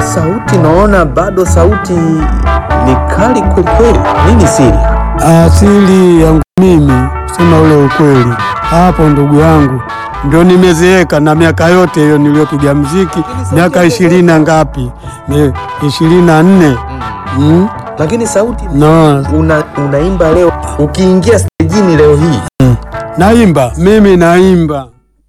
sauti naona bado sauti ni kali kwelikweli. Nini siri? Asili yangu mimi sema ule ukweli, hapo ndugu yangu ndio nimezeeka na miaka yote hiyo niliyopiga mziki miaka ishirini na ngapi, Ni ishirini na nne mm? Lakini sauti no. una, unaimba leo, ukiingia stejini leo hii Naimba mimi naimba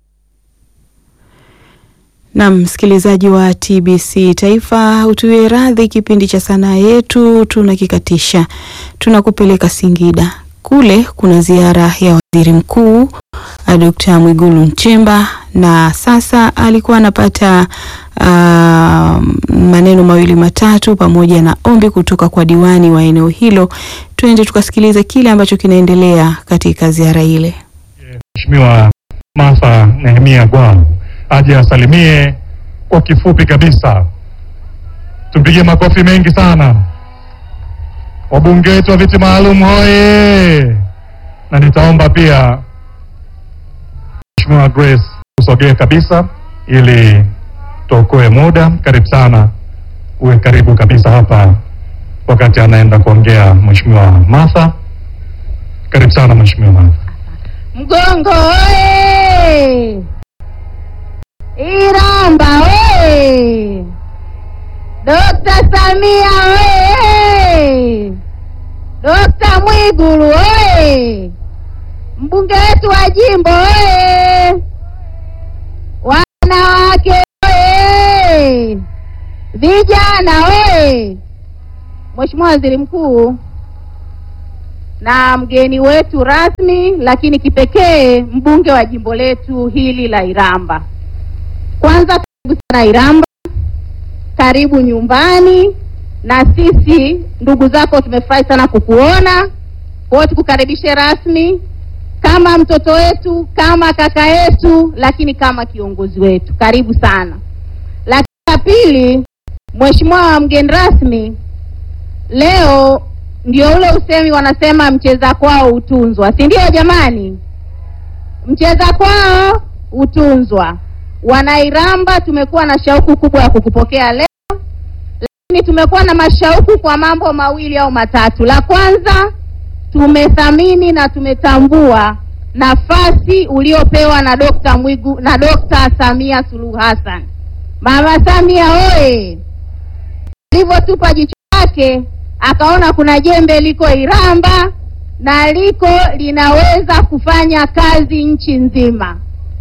Na msikilizaji wa TBC Taifa, utuwie radhi, kipindi cha sanaa yetu tunakikatisha. Tunakupeleka Singida. Kule kuna ziara ya waziri mkuu Dkt. Mwigulu Nchemba, na sasa alikuwa anapata uh, maneno mawili matatu pamoja na ombi kutoka kwa diwani wa eneo hilo. Twende tukasikilize kile ambacho kinaendelea katika ziara ile. Mheshimiwa Martha Nehemia Gwau aje asalimie kwa kifupi kabisa. Tumpigie makofi mengi sana. Wabunge wetu wa viti maalum hoye! Na nitaomba pia Mheshimiwa Grace usogee kabisa ili tuokoe muda. Karibu sana, uwe karibu kabisa hapa wakati anaenda kuongea Mheshimiwa Martha. Karibu sana Mheshimiwa Martha. Mgongo oye! Iramba oye! Dokta Samia oye! Dokta Mwigulu oye! Mbunge wetu wa jimbo oye! Wanawake oye! Vijana oye! Mheshimiwa Waziri Mkuu na mgeni wetu rasmi lakini kipekee mbunge wa jimbo letu hili la Iramba. Kwanza karibu sana Iramba, karibu nyumbani, na sisi ndugu zako tumefurahi sana kukuona. Kwa hiyo tukukaribishe rasmi kama mtoto wetu, kama kaka yetu, lakini kama kiongozi wetu. Karibu sana. Lakini la pili, Mheshimiwa mgeni rasmi, leo ndio ule usemi wanasema mcheza kwao hutunzwa, si ndio jamani? Mcheza kwao hutunzwa. Wanairamba tumekuwa na shauku kubwa ya kukupokea leo, lakini tumekuwa na mashauku kwa mambo mawili au matatu. La kwanza, tumethamini na tumetambua nafasi uliopewa na Dokta Mwigu na Dokta Samia Suluhu Hassan. Mama Samia oye! Alivyotupa jicho lake akaona kuna jembe liko Iramba na liko linaweza kufanya kazi nchi nzima.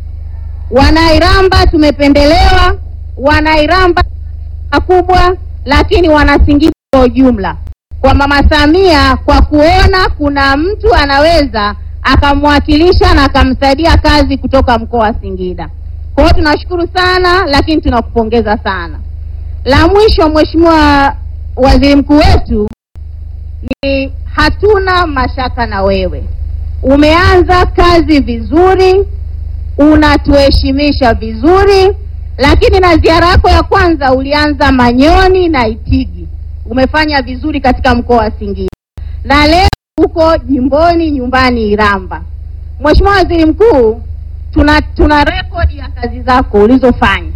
Wanairamba tumependelewa, Wanairamba makubwa, lakini Wanasingida kwa ujumla, kwa Mama Samia, kwa kuona kuna mtu anaweza akamwakilisha na akamsaidia kazi kutoka mkoa wa Singida. Kwa hiyo tunashukuru sana, lakini tunakupongeza sana. La mwisho, Mheshimiwa Waziri Mkuu wetu, ni hatuna mashaka na wewe. Umeanza kazi vizuri, unatuheshimisha vizuri, lakini na ziara yako ya kwanza ulianza Manyoni na Itigi, umefanya vizuri katika mkoa wa Singida, na leo uko jimboni nyumbani Iramba. Mheshimiwa Waziri Mkuu, tuna tuna rekodi ya kazi zako ulizofanya,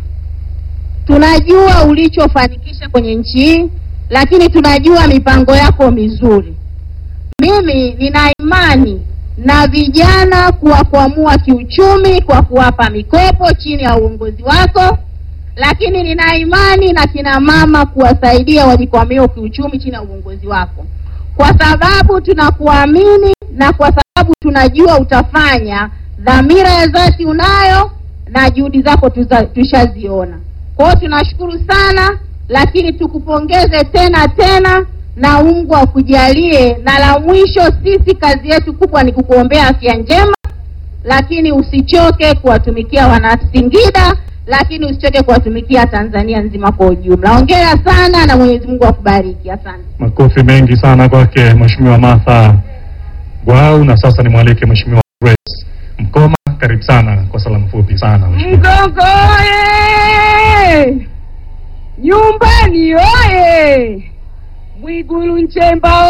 tunajua ulichofanikisha kwenye nchi hii lakini tunajua mipango yako mizuri. Mimi nina imani na vijana kuwakwamua kiuchumi kwa kuwapa mikopo chini ya uongozi wako, lakini nina imani na kina mama kuwasaidia wajikwamue kiuchumi chini ya uongozi wako, kwa sababu tunakuamini na kwa sababu tunajua utafanya. Dhamira ya dhati unayo na juhudi zako tushaziona. Kwa hiyo tunashukuru sana lakini tukupongeze tena tena na Mungu akujalie. Na la mwisho, sisi kazi yetu kubwa ni kukuombea afya njema, lakini usichoke kuwatumikia Wanasingida, lakini usichoke kuwatumikia Tanzania nzima kwa ujumla. Hongera sana na Mwenyezi Mungu akubariki. Asante. Makofi mengi sana kwake Mheshimiwa Martha Gwau, na sasa nimwalike Mheshimiwa Grace Mkoma. Karibu sana kwa salamu fupi sana Mheshimiwa. Mgongo oye! Nyumbani oye! Mwigulu Nchemba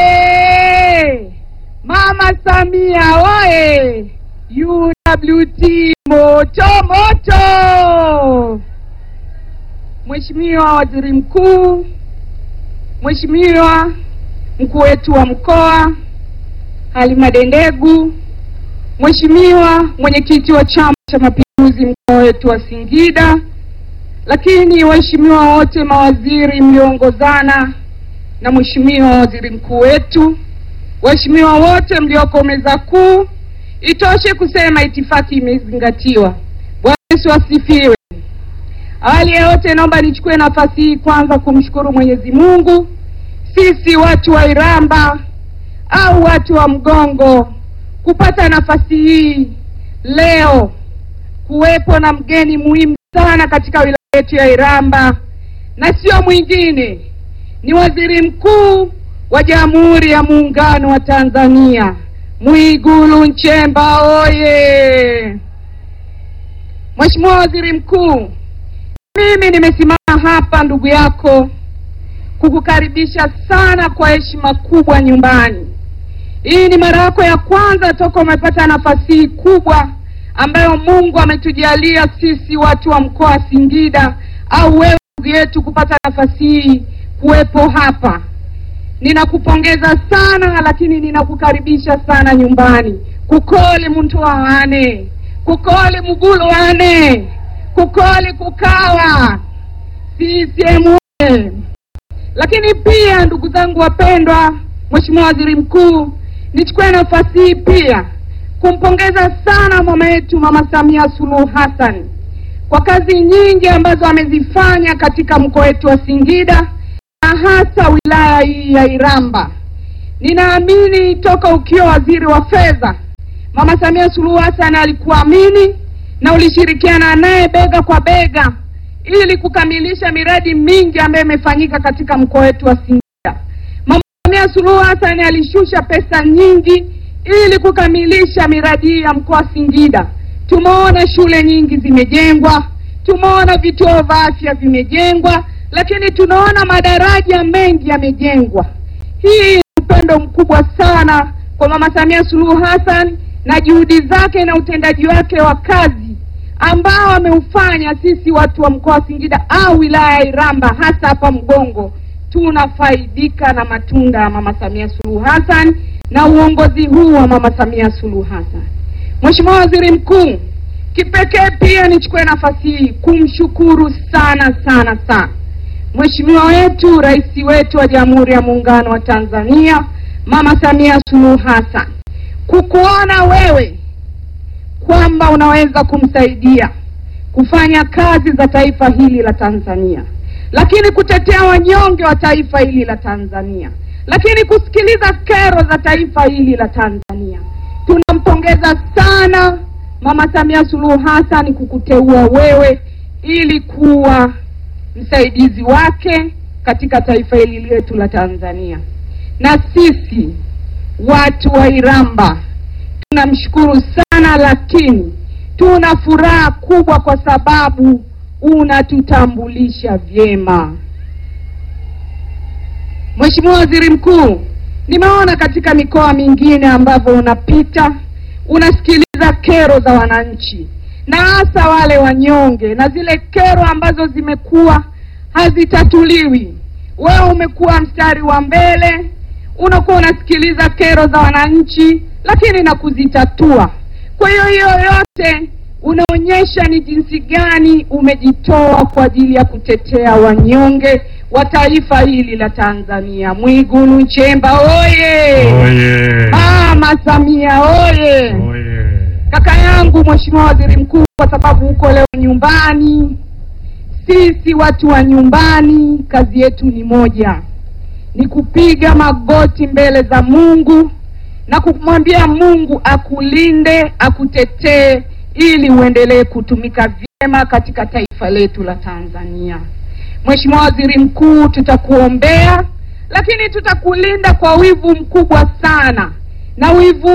oye! Mama Samia oye! UWT moto moto! Mheshimiwa Waziri Mkuu, Mheshimiwa mkuu wetu wa mkoa Halima Dendegu, Mheshimiwa mwenyekiti wa Chama cha Mapinduzi mkoa wetu wa Singida, lakini waheshimiwa wote mawaziri mlioongozana na Mheshimiwa waziri mkuu wetu, waheshimiwa wote mlioko meza kuu, itoshe kusema itifaki imezingatiwa. Bwana Yesu asifiwe. Awali ya yote, naomba nichukue nafasi hii kwanza kumshukuru Mwenyezi Mungu, sisi watu wa Iramba au watu wa Mgongo kupata nafasi hii leo kuwepo na mgeni muhimu sana katika wilaya yetu ya Iramba, na sio mwingine ni Waziri Mkuu wa Jamhuri ya Muungano wa Tanzania Mwigulu Nchemba oye! Mheshimiwa Waziri Mkuu, mimi nimesimama hapa ndugu yako kukukaribisha sana kwa heshima kubwa nyumbani. Hii ni mara yako ya kwanza toka umepata nafasi hii kubwa ambayo Mungu ametujalia sisi watu wa mkoa wa Singida au wewe ndugu yetu kupata nafasi hii kuwepo hapa. Ninakupongeza sana, lakini ninakukaribisha sana nyumbani. kukoli muntu wane kukoli mugulu wane kukoli kukawa CCM oye! Lakini pia ndugu zangu wapendwa, Mheshimiwa Waziri Mkuu, nichukue nafasi hii pia kumpongeza sana mama yetu Mama Samia Suluhu Hassan kwa kazi nyingi ambazo amezifanya katika mkoa wetu wa Singida na hasa wilaya hii ya Iramba. Ninaamini toka ukiwa waziri wa fedha, Mama Samia Suluhu Hassan alikuamini na ulishirikiana naye bega kwa bega ili kukamilisha miradi mingi ambayo imefanyika katika mkoa wetu wa Singida. Mama Samia Suluhu Hassan alishusha pesa nyingi ili kukamilisha miradi hii ya mkoa wa Singida. Tumeona shule nyingi zimejengwa, tumeona vituo vya afya vimejengwa, lakini tunaona madaraja mengi yamejengwa. Hii ni upendo mkubwa sana kwa Mama Samia Suluhu Hassan na juhudi zake na utendaji wake wa kazi ambao ameufanya sisi watu wa mkoa wa Singida au wilaya ya Iramba hasa hapa Mgongo tunafaidika na matunda ya Mama Samia Suluhu Hassan na uongozi huu wa Mama Samia Suluhu Hassan. Mheshimiwa Waziri Mkuu, kipekee pia nichukue nafasi hii kumshukuru sana sana sana Mheshimiwa wetu Rais wetu wa Jamhuri ya Muungano wa Tanzania Mama Samia Suluhu Hassan kukuona wewe kwamba unaweza kumsaidia kufanya kazi za taifa hili la Tanzania, lakini kutetea wanyonge wa taifa hili la Tanzania, lakini kusikiliza kero za taifa hili la Tanzania. Tunampongeza sana Mama Samia Suluhu Hassan kukuteua wewe ili kuwa msaidizi wake katika taifa hili letu la Tanzania, na sisi watu wa Iramba tunamshukuru sana, lakini tuna furaha kubwa kwa sababu unatutambulisha vyema. Mheshimiwa Waziri Mkuu, nimeona katika mikoa mingine ambavyo unapita unasikiliza kero za wananchi na hasa wale wanyonge na zile kero ambazo zimekuwa hazitatuliwi. Wewe umekuwa mstari wa mbele, unakuwa unasikiliza kero za wananchi, lakini na kuzitatua. Kwa hiyo hiyo yote unaonyesha ni jinsi gani umejitoa kwa ajili ya kutetea wanyonge wa taifa hili la Tanzania. Mwigulu Nchemba oye! Oye. Mama Samia oye! Oye. Kaka yangu Mheshimiwa Waziri Mkuu, kwa sababu uko leo nyumbani, sisi watu wa nyumbani kazi yetu ni moja, ni kupiga magoti mbele za Mungu na kumwambia Mungu akulinde, akutetee ili uendelee kutumika vyema katika taifa letu la Tanzania. Mheshimiwa Waziri Mkuu, tutakuombea lakini tutakulinda kwa wivu mkubwa sana, na wivu